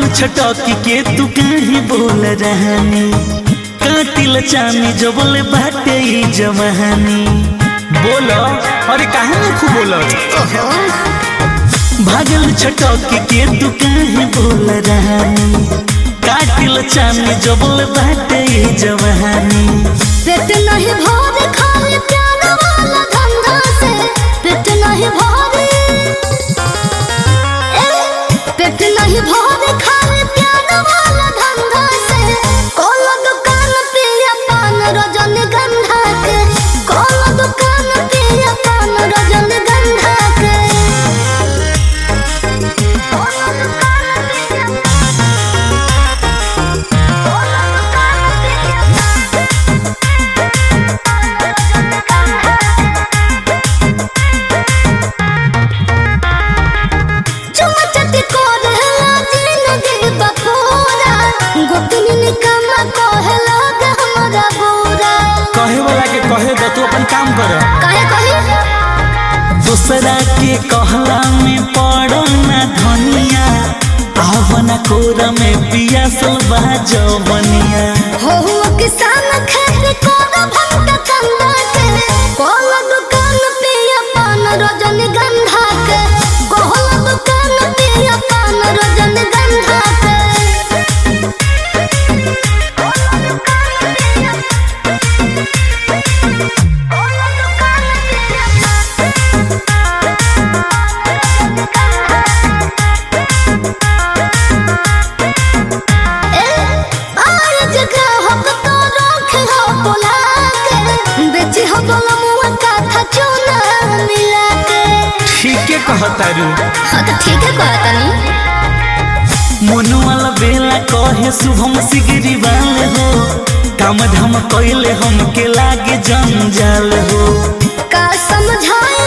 छटकी के तू कहीं बोल रहनी कातिल चानी जो बोले बाटे ई जवानी बोलो अरे काहे नहीं खूब बोलो भागल छटकी के तू कहीं बोल रहनी कातिल चानी जो बोले बाटे ई जवानी पेट नहीं भरे खाली प्यार वाला धंधा से पेट नहीं भरे ए, पेट नहीं भरे खाली प्यार वाला धंधा से कोला दुकान पिया पान रजनीगंधा के कोला दुकान पिया पान रजनीगंधा के कोला दुकान पिया कोला दुकान पिया चमचती कोरहला जिंदगी बपूरा गोतनी निकम्मा कहला के हमरा बुरा कहे वाला के कहे दो तू अपन काम कर काहे कही दूसरा के कहला में पड़ो ना धनिया आवना कोरा में पिया सलबा जवनिया हो हुआ किसान खेती कोरा भंटा कंदा के कोला दुकान पिया पान रजनीगंधा के कोला दुकान पिया पान रजनीगंधा के कोला दुकान पिया कोला दुकान पिया आय जगह हो तो रख हो बोला के बेची हो बोला मुआ का था चूना मिला के ठीक है कहता रू हाँ तो ठीक है कहा तनी मनुआल बेला कहे शुभम सिगरी वाले हो काम धाम कैले हमके लागे जंजाल हो का समझाए